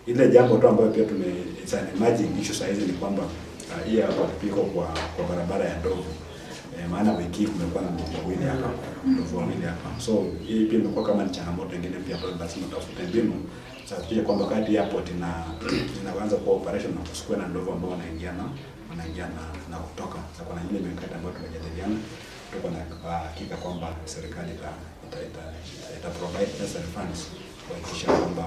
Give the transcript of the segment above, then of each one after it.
Ile jambo tu ambayo pia tume it's an emerging issue saa hizi ni kwamba uh, hii hapa piko kwa kwa barabara ya Ndovu eh, maana wiki hii kumekuwa na ndovu wawili hapa ndovu wawili hapa, so hii pia imekuwa kama ni changamoto nyingine pia ambayo lazima tafute mbinu za kuhakikisha kwamba wakati airport ina inaanza kuwa operation na kusikuwe na ndovu ambao wanaingia na wanaingia na, na kutoka. Sasa kuna ile mikakati ambayo tumejadiliana, tuko na uh, hakika kwamba serikali ita ita, ita, ita provide necessary funds kuhakikisha kwamba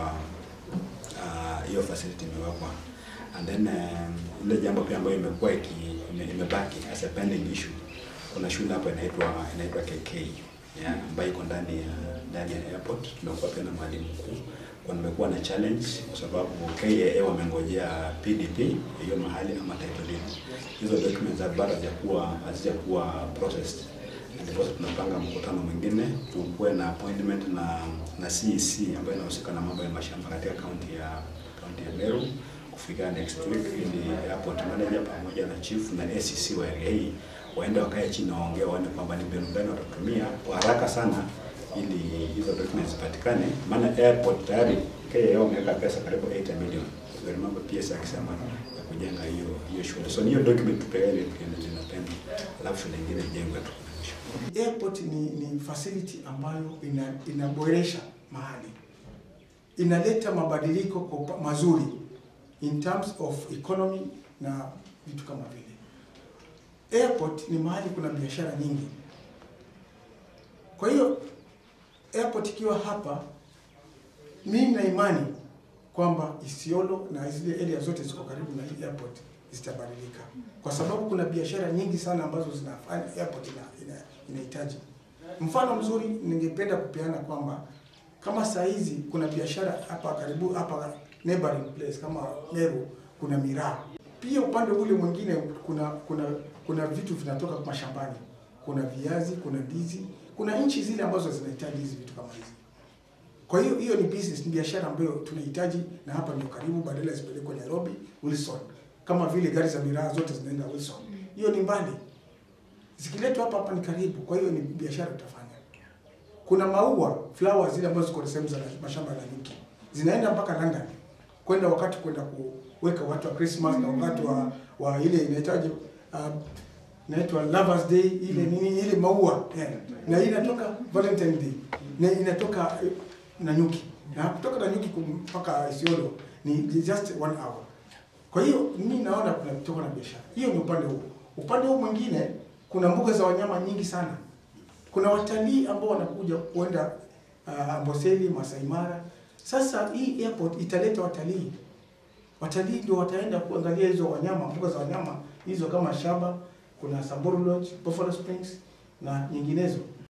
ah, hiyo facility imewekwa and then um, ile jambo pia ambayo imekuwa iki ime- imebaki as a pending issue, kuna shule hapa inaitwa inaitwa KK yeah, ambayo iko ndani ya ndani ya airport. Tumekuwa pia na mwalimu mkuu kwa nimekuwa na challenge kwa sababu KAA wamengojea PDP hiyo mahali ama title deed. Hizo documents bado hazijakuwa hazijakuwa processed ndiposa tunapanga mkutano mwingine tukuwe na appointment na na CEC ambayo inahusika na mambo ya mashamba katika kaunti ya kaunti ya Meru kufika next week, ili airport manager pamoja na chief na ACC wa area hii waende wakae chini waongee, waone kwamba ni mbinu gani watatumia kwa haraka sana ili hizo documents zipatikane, maana airport tayari KAA wameweka pesa karibu 80 million. So remember PS akisema ya kujenga hiyo hiyo shule, so ni hiyo document tupeane tunapenda, alafu shule nyingine ijengwe tu. Airport ni, ni facility ambayo ina, inaboresha mahali, inaleta mabadiliko kwa upa- mazuri in terms of economy na vitu kama vile. Airport ni mahali kuna biashara nyingi, kwa hiyo airport ikiwa hapa, mimi na imani kwamba Isiolo na zile area zote ziko karibu na hii airport zitabadilika, kwa sababu kuna biashara nyingi sana ambazo zinafanya airport ina, ina, inahitaji. Mfano mzuri ningependa kupeana kwamba kama saa hizi kuna biashara hapa karibu hapa neighboring place kama Meru kuna miraa. Pia upande ule mwingine kuna kuna kuna vitu vinatoka mashambani, kuna viazi, kuna ndizi, kuna nchi zile ambazo zinahitaji hizi vitu kama hizi. Kwa hiyo hiyo ni business, ni biashara ambayo tunahitaji, na hapa ndio karibu, badala zipelekwe Nairobi, Wilson, kama vile gari za miraa zote zinaenda Wilson. Hiyo ni mbali, zikiletwa hapa hapa ni karibu. Kwa hiyo ni biashara tutafanya. Kuna maua flowers zile ambazo ziko sehemu za mashamba ya nyuki zinaenda mpaka London kwenda wakati kwenda kuweka wakati wa Christmas na wakati wa, wa ile inahitaji uh, inaitwa Lovers Day ile nini ile maua yeah. na hii inatoka Valentine Day na inatoka eh, Nanyuki na kutoka Nanyuki kum- mpaka Isiolo ni just one hour. Kwa hiyo mimi naona kuna kutoka na biashara hiyo, ni upande huo. Upande huu mwingine kuna mbuga za wanyama nyingi sana. Kuna watalii ambao wanakuja kuenda uh, Amboseli, Masai Mara. Sasa hii airport italeta watalii, watalii ndio wataenda kuangalia hizo wanyama, mbuga za wanyama hizo kama Shaba, kuna Samburu Lodge, Buffalo Springs na nyinginezo.